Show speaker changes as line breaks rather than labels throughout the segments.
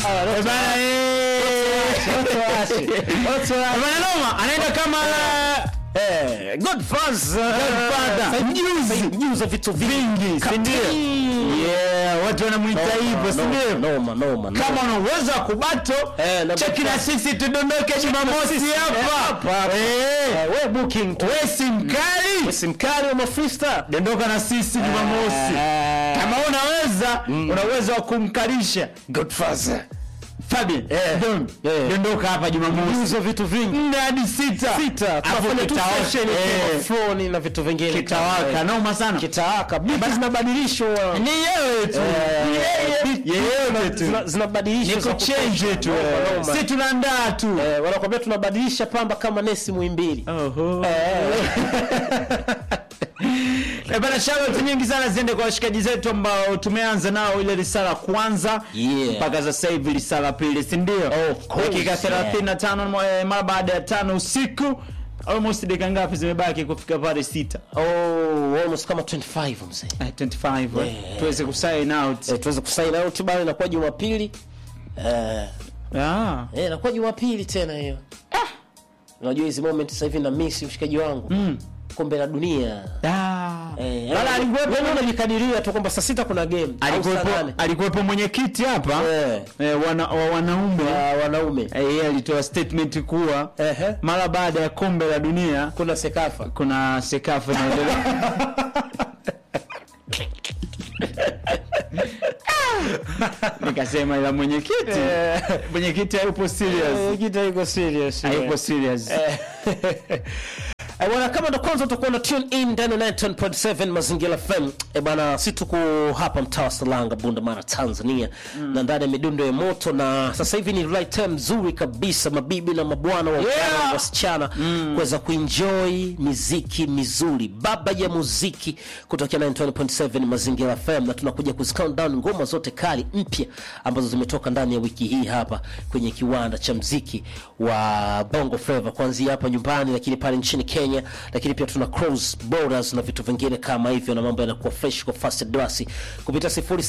sawa.
Eh, bana, eh. Eh, bana, noma anaenda kama
Eh, Godfather.
Godfather. Mjuzi.
Mjuzi wa vitu
vingi si ndio? Yeah, watu wanamwita hivyo si ndio?
Noma, noma, noma.
kama una uwezo wa kubato
Eh, na
cheki na sisi tudondoke jumamosi
Eh, hapa,
hapa
hapa.
Eh,
Eh, we booking tu.
we si mkali
Simkari wa mafrista.
dondoka na sisi jumamosi kama unaweza una uwezo wa kumkalisha
Godfather.
Fabian
Eh.
Don,
Eh.
dondoka hapa jumamosi
Mjuzi vitu vingi.
nne hadi sita
Sita.
Hapo
Tunafanya tu
kitawaka.
session
Eh,
ya phone na vitu vingine.
kitawaka noma sana
Kitawaka. Beat zinabadilishwa.
ni yewe tu Ni yeye- yewe tu
Zina- zinabadilishwa
ni
za
kuchange
kutosha.
tu
Noma,
eh.
noma.
si tunaandaa tu
Eh, wanakwambia tunabadilisha pamba kama Nesi Muhimbili.
Oho. Eh, bana shout nyingi sana ziende kwa washikaji zetu ambao tumeanza nao ile risala kwanza
Yeah.
mpaka sasa hivi risala pili si ndio
Of course,
dakika 35 mwa- mara baada ya tano usiku almost dakika ngapi zimebaki kufika pale sita
Oh, almost kama 25 mzee.
Eh, 25 eh.
Yeah.
tuweze kusign out
Eh, tuweze kusign out bado inakuwa Jumapili. Eh,
ah.
eh inakuwa Jumapili tena hiyo. Unajua hizi moment sasa hivi na miss mshikaji wangu.
Mm.
Kombe la dunia.
Ah.
Eh,
Wala alikuwepo
wewe unajikadiria tu kwamba saa sita kuna game. au saa
alikuwepo
nane.
alikuwepo mwenyekiti hapa
Eh.
eh, wana, wa wanaume
Ah, wanaume.
Eh, yeye alitoa statement kuwa
Ehe.
mara baada ya kombe la dunia
Kuna Sekafa.
kuna sekafa inaendelea nikasema ila mwenyekiti mwenyekiti hayupo serious
Kita iko serious.
hayupo serious
Eh, bwana kama ndo kwanza utakuwa na tune in ndani ya 9.7 mazingira FM eh bwana si tuko hapa mtaa wa Salanga Bunda Mara Tanzania na ndani ya midundo ya moto na sasa hivi ni right time nzuri kabisa mabibi na mabwana wa
Yeah.
yeah. wasichana kuweza kuenjoy miziki mizuri baba ya muziki kutokea 9.7 mazingira FM na tunakuja kuzicount down ngoma zote kali mpya ambazo zimetoka ndani ya wiki hii hapa kwenye kiwanda cha mziki wa Bongo Flava kuanzia hapa nyumbani lakini pale nchini Kenya lakini pia tuna cross borders na vitu vingine kama hivyo na mambo yanakuwa fresh kwa fast advance kupitia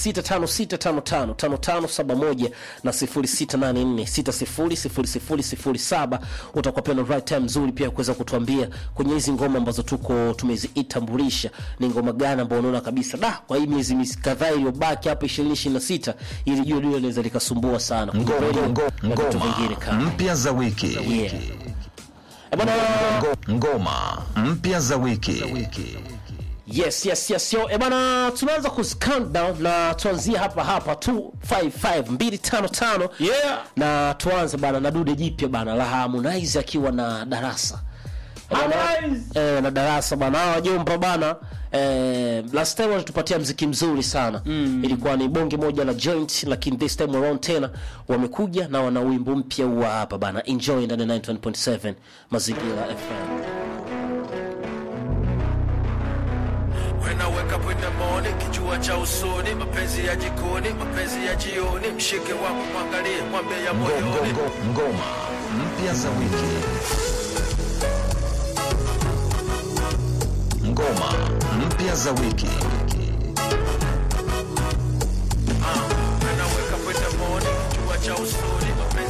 0656555571 na 0684600007 utakuwa pia na right time nzuri pia kuweza kutuambia kwenye hizi ngoma ambazo tuko tumezitambulisha ni ngoma gani ambayo unaona kabisa da kwa hii miezi mis- kadhaa iliyobaki hapa 2026 ili jua lile linaweza likasumbua sana Kwenye
Ngo-
radio
ngo-
na vitu
ngoma
vingine kama
mpya za wiki
yeah. Eh, bwana
Ngo- ngoma mpya za wiki
Yes, yes, yes, yo. E bana, tunaanza ku countdown na tuanzie hapa hapa 255 255
Yeah.
na tuanze bana na dude jipya bana la Harmonize akiwa na darasa E bana,
Harmonize!
eh, na darasa bana hawa wajomba bana eh, last time walitupatia mziki mzuri sana mm. ilikuwa ni bonge moja la joint lakini this time around tena wamekuja na wana wimbo mpya wa hapa bana enjoy ndani ya 91.7 mazingira FM
When I wake up in the morning, kijua cha usoni, mapenzi ya jikoni, mapenzi ya jioni, mshike wako mwangalie, mwambie ya
Ngo- ngo-
moyoni.
ngo- ngoma mpya za wiki ngoma mpya za wiki